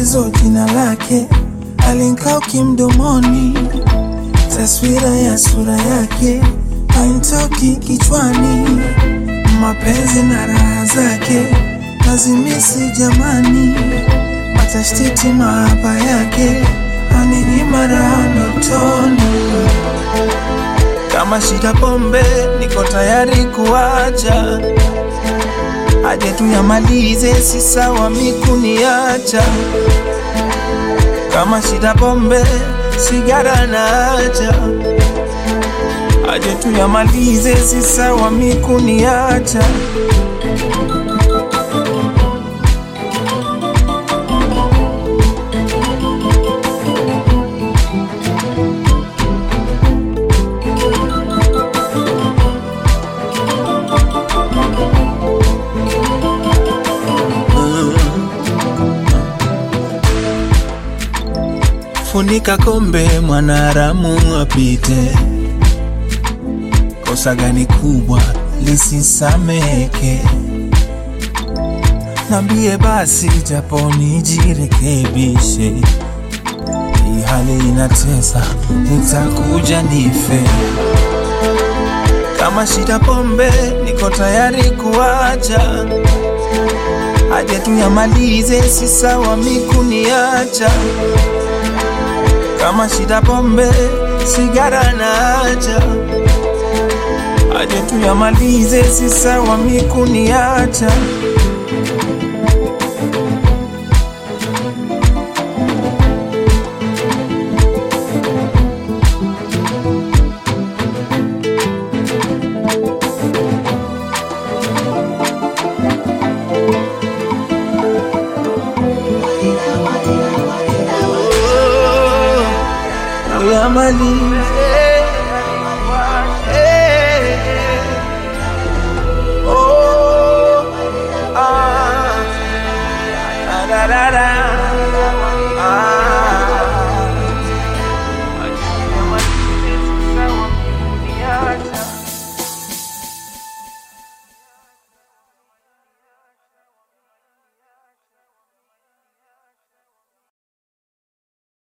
tatizo jina lake alinkaa kimdomoni, taswira ya sura yake hainitoki kichwani, mapenzi na raha zake nazimisi jamani, matashtiti mahaba yake aninyima raha ndotoni. Kama shida pombe, niko tayari kuacha, aje tuyamalize, si sawa mikuniacha. Kama shida pombe, sigara naacha, aje tuyamalize, si sawa mikuniacha. Funika kombe, mwanaramu apite. Kosa gani kubwa lisisameke? Nambie basi, japo nijirekebishe. Hii hali inatesa, nitakuja nife. Kama shida pombe, niko tayari kuacha, aje tuyamalize, si sawa mikuniacha kama shida pombe, sigara naacha, aje tuyamalize, si sawa mikuniacha. Tuyamalize